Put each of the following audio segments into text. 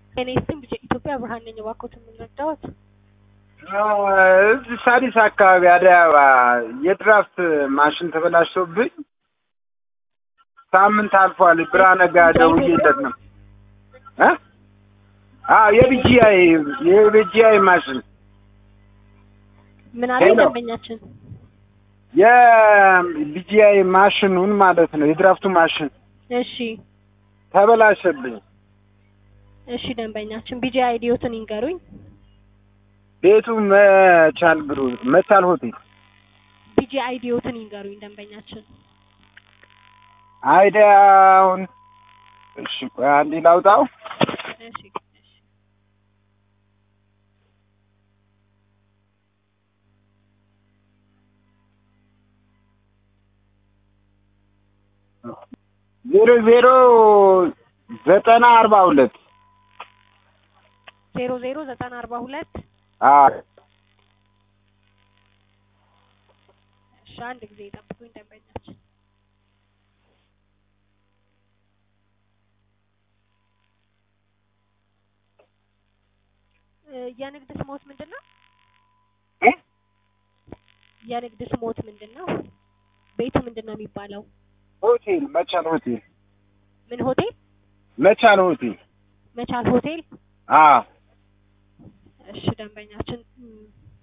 እኔ ስም ኢትዮጵያ ብርሃን ነኝ። እባክዎት የምንረዳዎት? እዚህ ሳሪስ አካባቢ አደይ አበባ የድራፍት ማሽን ተበላሽቶብኝ ሳምንት አልፏል። ብርሃነ ጋር ደውዬለት ነው እ አዎ የቢጂአይ የቢጂአይ ማሽን ምን አለ ደንበኛችን? የቢጂአይ ማሽኑን ማለት ነው የድራፍቱ ማሽን እሺ ተበላሸብኝ። እሺ ደንበኛችን ቢጂ አይዲዮትን ይንገሩኝ። ቤቱ መቻል ብሩ መቻል ሆቴል ቢጂ አይዲዮትን ይንገሩኝ ደንበኛችን። አይዲያውን እሺ ቆይ አንዴ ላውጣው። እሺ እሺ ዜሮ ዜሮ ዘጠና አርባ ሁለት ዜሮ ዜሮ ዘጠና አርባ ሁለት አዎ እሺ አንድ ጊዜ ይጠብቁኝ ደንበኛችን። እ የንግድ ስሞት ምንድን ነው? እ? የንግድ ስሞት ምንድን ነው? ቤቱ ምንድን ነው የሚባለው? ሆቴል መቻል ሆቴል ምን ሆቴል? መቻል ሆቴል መቻል ሆቴል። አዎ እሺ ደንበኛችን እም፣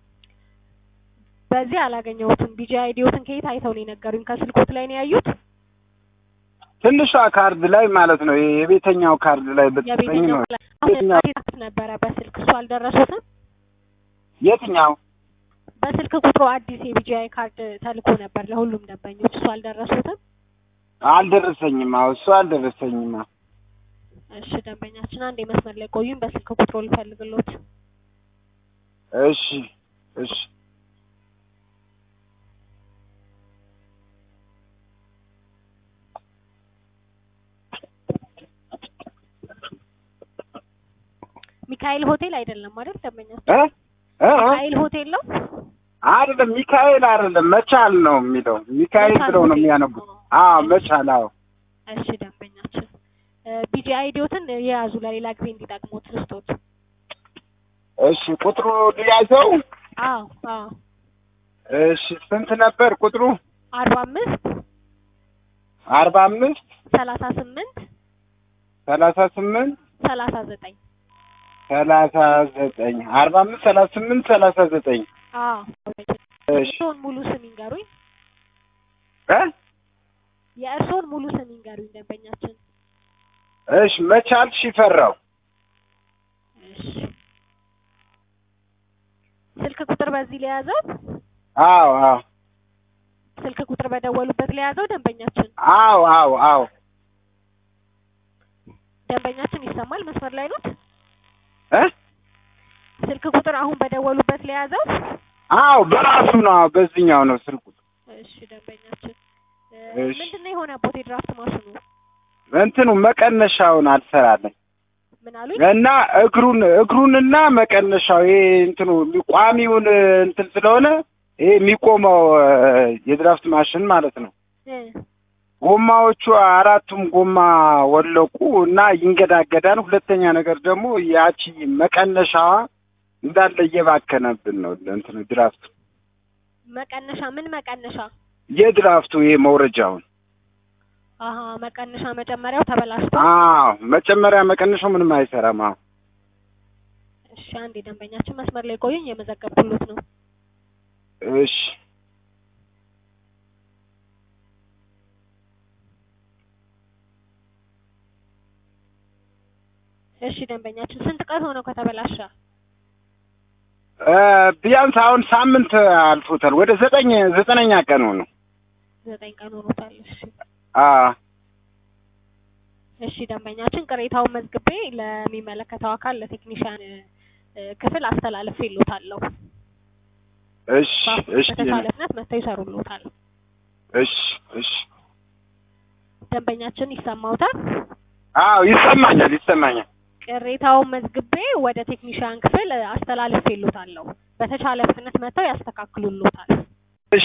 በዚህ አላገኘሁትም። ቢጂ አይዲዮትን ከየት አይተው ነው የነገሩኝ? ከስልኮት ላይ ነው ያዩት? ትንሿ ካርድ ላይ ማለት ነው የቤተኛው ካርድ ላይ ብትሰጠኝ የቤተኛው ነው ላይ አሁን የትኛው? ቴክስት ነበረ በስልክ እሱ አልደረሱትም? የትኛው በስልክ ቁጥሩ አዲስ የቢጂአይ ካርድ ተልኮ ነበር ለሁሉም ደንበኞች እሱ አልደረሱትም? አልደረሰኝም አዎ እሱ አልደረሰኝም አዎ እሺ ደንበኛችን አንድ የመስመር ላይ ቆዩኝ፣ በስልክ ቁጥሩ ልፈልግሎት። እሺ እሺ ሚካኤል ሆቴል አይደለም አይደል ደንበኛችን? እ እ እ? ሚካኤል ሆቴል ነው? አይደለም ሚካኤል አይደለም መቻል ነው የሚለው ሚካኤል መቻል ብለው ነው ሆቴል። የሚያነቡት አዎ መቻል አዎ እሺ ደንበኛችን ቢጂ አይዲዮትን የያዙ ለሌላ ጊዜ እንዲጠቅሙት ልስጦት። እሺ ቁጥሩ ሊያዘው አዎ አዎ እሺ ስንት ነበር ቁጥሩ አርባ አምስት አርባ አምስት ሰላሳ ስምንት ሰላሳ ስምንት ሰላሳ ዘጠኝ ሰላሳ ዘጠኝ አርባ አምስት ሰላሳ ስምንት ሰላሳ ዘጠኝ አዎ እሺ እርስዎን ሙሉ ስም ይንገሩኝ። እ የእርስዎን ሙሉ ስም ይንገሩኝ ደንበኛችን። እሺ መቻል ሽፈራው እሺ ስልክ ቁጥር በዚህ ለያዘው አዎ አዎ ስልክ ቁጥር በደወሉበት ለያዘው ደንበኛችን አዎ አዎ አዎ ደንበኛችን ይሰማል? መስመር ላይ ኖት? እ ስልክ ቁጥር አሁን በደወሉበት ለያዘው አዎ በራሱ ነው አዎ በዚህኛው ነው ስልኩ እሺ ደንበኛችን እ እሺ። ምንድን ነው የሆነበት የድራፍት ማሽኑ? እንትኑ መቀነሻውን አልሰራለኝ ምን አሉኝ? እና እግሩን እግሩንና መቀነሻው ይሄ እንትኑ ቋሚውን እንትን ስለሆነ ይሄ የሚቆመው እ የድራፍት ማሽን ማለት ነው። እ ጎማዎቹ አራቱም ጎማ ወለቁ እና ይንገዳገዳል። ሁለተኛ ነገር ደግሞ ያቺ መቀነሻዋ እንዳለ እየባከነብን ነው እንትኑ ድራፍቱ መቀነሻ ምን መቀነሻ? የድራፍቱ ይሄ መውረጃውን አሀ መቀነሻ መጨመሪያው ተበላሽቶ። አዎ መጨመሪያ መቀነሻው ምንም አይሰራም። አዎ እሺ አንዴ ደንበኛችን መስመር ላይ ቆዩኝ፣ የመዘገብኩሎት ነው። እሺ እሺ ደንበኛችን ስንት ቀን ሆነው ከተበላሸ? እ ቢያንስ አሁን ሳምንት አልፎታል። ወደ ዘጠኝ ዘጠነኛ ቀን ሆኖ ዘጠኝ ቀን ሆኖታል። እሺ አ እሺ ደንበኛችን ቅሬታውን መዝግቤ ለሚመለከተው አካል ለቴክኒሻን እ ክፍል አስተላልፌ ይሎታለሁ። እሺ እሺ በተቻለ ፍጥነት መጥተው ይሰሩልዎታል። እሺ እሺ ደንበኛችን ይሰማዎታል? አዎ ይሰማኛል ይሰማኛል። ቅሬታውን መዝግቤ ወደ ቴክኒሻን ክፍል አስተላልፌ ይሎታለሁ። በተቻለ ፍጥነት መጥተው ያስተካክሉልዎታል። እሺ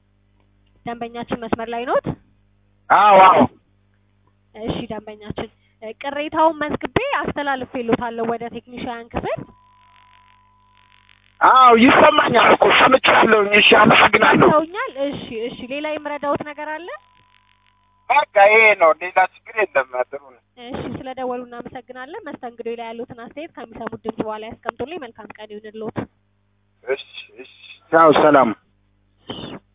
ደንበኛችን መስመር ላይ ኖት? አዎ አዎ እሺ ደንበኛችን እ ቅሬታውን መዝግቤ አስተላልፌልዎታለሁ ወደ ቴክኒሻን ክፍል። አዎ ይሰማኛል እኮ ሰምቻለሁኝ። እሺ አመሰግናለሁ። ሰውኛል። እሺ እሺ። ሌላ የምረዳዎት ነገር አለ? በቃ ይሄ ነው፣ ሌላ ችግር የለም። ጥሩ ነው። እሺ ስለደወሉ እናመሰግናለን። መስተንግዶ ላይ ያሉትን አስተያየት ከሚሰሙት ድምጽ በኋላ ያስቀምጡልኝ። መልካም ቀን ይሁንልዎት። እሺ እሺ። ያው ሰላም